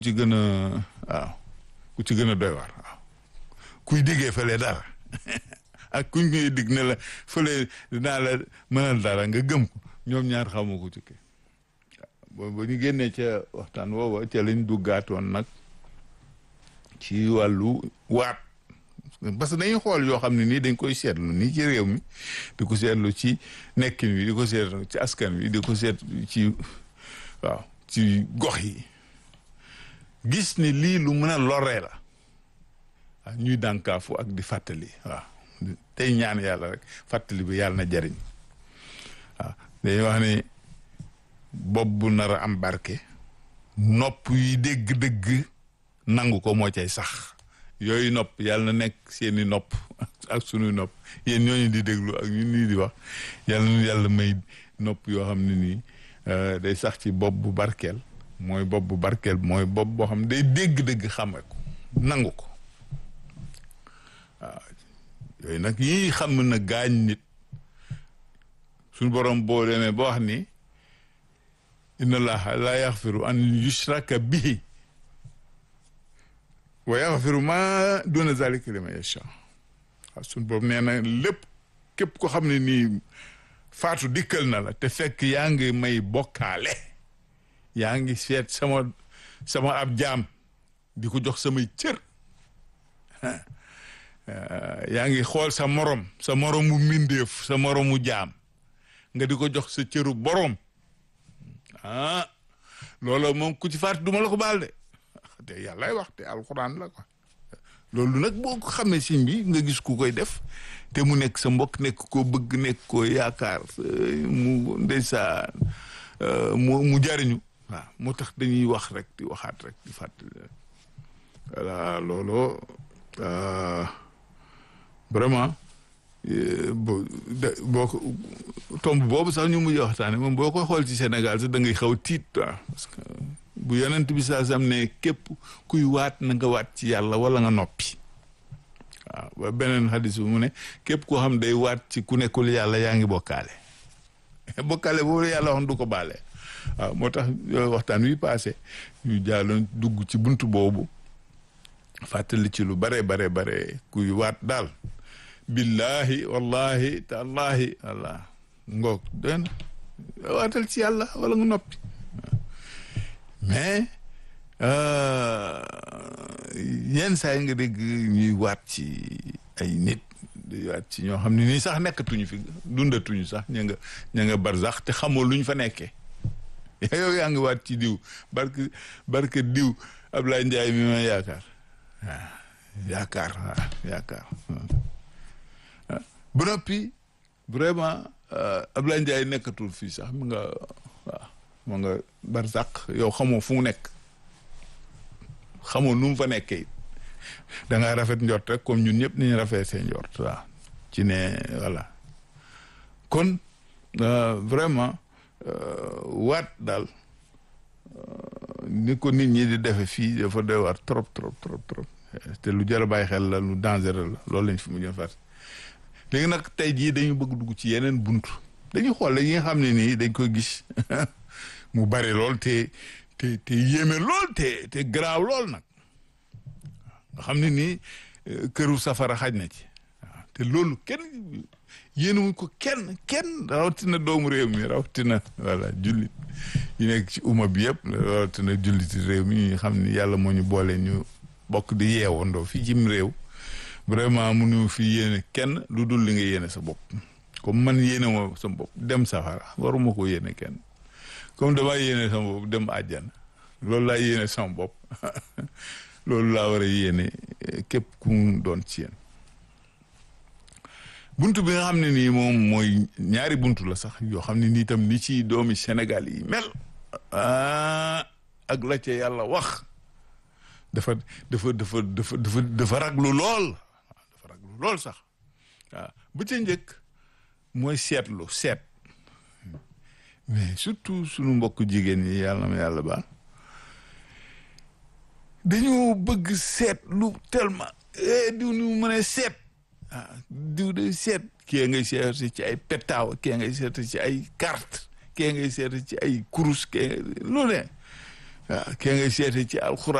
ci gën a waaw ku ci gën a doy waar waaw kuy diggee fële dara ak kuñ koy digg ne la fële dinaa la mënal dara nga gëm ko ñoom ñaar xamoo ko ci kii ba ñu génnee ca waxtaan woowa ca lañ duggaatoon nag ci wàllu waat parce que dañuy xool yoo xam ne nii dañ koy seetlu nii ci réew mi di ko seetlu ci nekkin wi di ko seetlu ci askan wi di ko seet ci waaw ci gox yi gis ni lii lu mën a loree la waaw ñuy dànkaafu ak di fàttali waaw tey ñaan yàlla rek fàttali bi yàlla na jariñ waaw dañuy wax ne bopp bu nar a am barke nopp yi dégg-dégg nangu ko moo cay sax yooyu nopp yàlla na nekk seeni nopp ak sunuy nopp yéen ñooñu di déglu ak ñun nii di wax yàlla na yàlla may nopp yoo xam ne nii day sax ci bopp bu barkeel mooy bopp bu barkeel mooy bopp boo xam ne day dégg-dégg xame ko nangu ko waaw yooyu nag yii xam na gaañ nit suñu borom boo demee ba wax ni inna allaha la yaxfiru an yushraka bihi wa yaxfiru ma duna zalika liman yasha waaw suñu borom nee na lépp képp ko xam ne nii faatu dikkal na la te fekk yaa ngi may bokkaale yaa ngi seet sama sama ab jaam di ko jox samay cër yaa ngi xool sa morom sa moromu mbindeef sa moromu jaam nga di ko jox sa cëru borom ah loolu moom ku ci faatu duma la ko baal de te yàllaay wax te alxuraan la ko loolu nag boo ko xamee siñ bi nga gis ku koy def te mu nekk sa mbokk nekk koo bëgg nekk koo yaakaar mu ndeysaan mu mu jariñu waaw moo tax dañuy wax rek di waxaat rek di fàttali rek voilà loolu vraiment boo boo ko tomb boobu sax ñu mujj waxtaane moom boo koy xool ci Sénégal sax da ngay xaw tiit waaw parce que bu yonent bi saa sam ne képp kuy waat na nga waat ci yàlla wala nga noppi waaw ba beneen xadis bu mu ne képp koo xam day waat ci ku nekkul yàlla yaa ngi bokkaale bokkaale boobu yàlla wax du ko baale waaw moo tax waxtaan wi passé ñu jaaloon dugg ci buntu boobu fàttali ci lu bare bare bare kuy waat daal billahi wallahi taallahi walla ngoog den waatal ci yàlla wala nga noppi mais yenn saa yi nga dégg ñuy waat ci ay nit di waat ci ñoo xam ne nii sax nekkatuñu fi dundatuñu sax ña nga ña nga barzax te xamoo luñ fa nekkee yow yaa ngi waat ci diw barke barke diw Ablaye Ndiaye mi ma yaakaar waaw yaakaar waaw yaakaar ba noppi vraiment Ablaye Ndiaye nekkatul fii sax mu nga waaw mu nga barzak yow xamoo fu mu nekk xamoo nu mu fa nekkee da ngaa rafet njort rek comme ñun ñëpp nañu rafet seen njort waaw ci ne voilà kon vraiment waat daal ni ko nit ñi di defe fii dafa doy waar trop trop trop trop te lu jar a bàyyi xel la lu dangereux la loolu lañ fi mujjoon fàtte léegi nag tey jii dañu bëgg dugg ci yeneen buntu dañu xool la yi nga xam ne nii dañ koy gis mu bari lool te te te yéeme lool te te garaaw lool nag nga xam ne nii këru safara xaj na ci waaw te loolu kenn yéenewuñ ko kenn kenn rawatina doomu réew mi rawatina voilà jullit yi nekk ci umma bi yëpp rawatina julliti réew mi ñu xam ni yàlla moo ñu boole ñu bokk di yeewandoo fii cim réew vraiment mënu fi yéene kenn lu dul li nga yéene sa bopp comme man yéene ma sa bopp dem safara waruma ko yéene kenn comme damaa yéene sama bopp dem àjjana loolu laa yéene sama bopp loolu laa war a yéene képp ku mu doon ci yéen buntu bi nga xam ne nii moom mooy ñaari buntu la sax yoo xam ne nii tam ni ci doomi Sénégal yi mel ah ak la ca yàlla wax dafa dafa dafa dafa dafa dafa raglu lool dafa raglu lool sax waaw bu ca njëkk mooy seetlu seet mais surtout sunu mbokk jigéen ñi yàlla na yàlla baal dañoo bëgg seet lu tellement diw ni mu mën a seet ah diw de seet kii ngay seet ci ay petaaw kii ngay seet ci ay carte kii ngay seet ci ay kurus kii lu ne waaw kee nga seete ci alxuraan